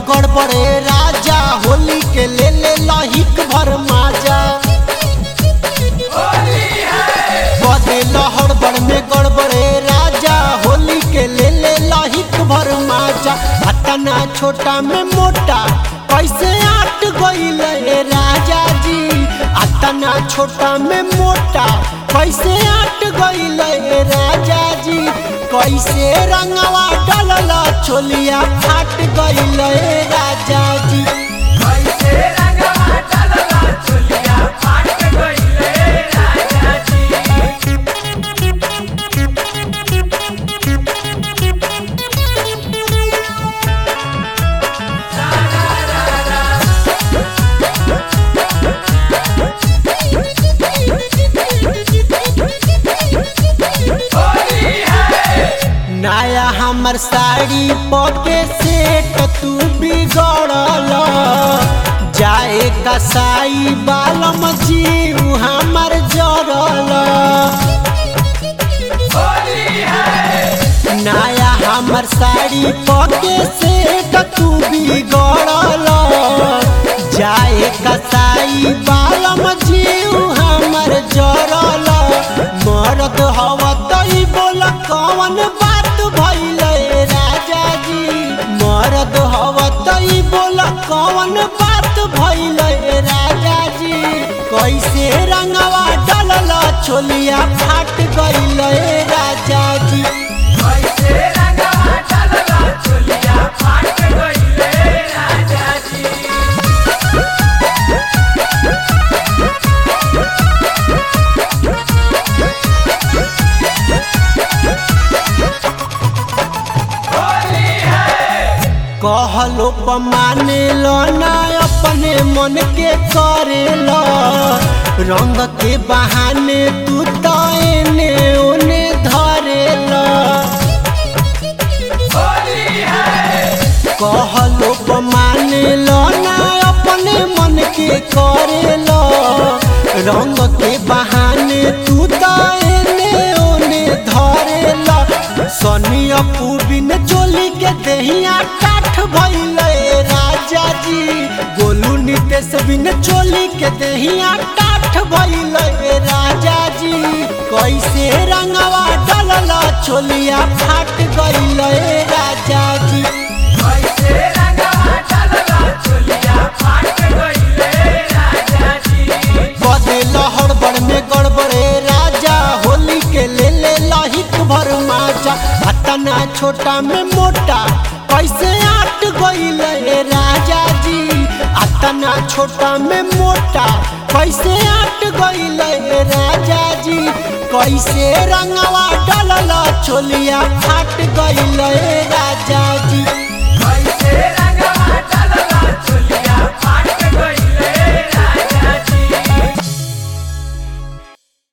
गड़बड़े राजा होली के ले ले लहिक भर माजा बदे लहड़बड़ में गड़बड़े राजा होली के ले ले लहिक भर माजा अतना छोटा में मोटा कैसे आट गईल ए राजा जी अतना छोटा में मोटा कैसे आट गईल ए राजा जी कैसे रंगवा डलल छोलिया फाट गईल ए राजा जी कैसे रंगवा डलला चुलिया फाट गइले राजा जी होली है नया हमर साड़ी पके सेट तू बिगड़ल जाए कसाई बालम जीव हमर जरल होली है नया हमर साड़ी पके सेट तू बिगड़ल जाए कसाई बालम जीव हमर जरल मरद हव तई बोल कौन बात भइल राजा जी मरद हव तई बोल कौन बात भइल राजा जी कैसे रंगवा डलल छोलिया फाट गइल राजा जी कैसे रंगवा डलला चुलिया फाट गइले राजा जी होली है कहलो माने लो ना अपने मन के करे लो रंग के बहाने तू तो एने ओने धरे लो होली है कहलो माने लो ना अपने मन के करे लो रंग के बहाने तू तो एने ओने धरे लो सनी अपू बिन चोली के दहिया काठ भइल राजा जी गोलू नितेश बिन चोली के दहिया काठ भइल राजा जी कैसे रंगवा डलल चोलिया फाट गइल राजा जी कैसे रंगवा डलला चुलिया फाट गइले राजा जी बदे लहड़बड़ में गड़बड़े राजा होली के ले ले लहिक भर माजा अतना छोटा में मोटा कैसे आट गइल ए राजा जी अतना छोटा में मोटा कैसे आट गइल ए राजा जी कैसे रंगवा डलल छोलिया फाट गइल ए राजा जी कैसे रंगवा डलला चुलिया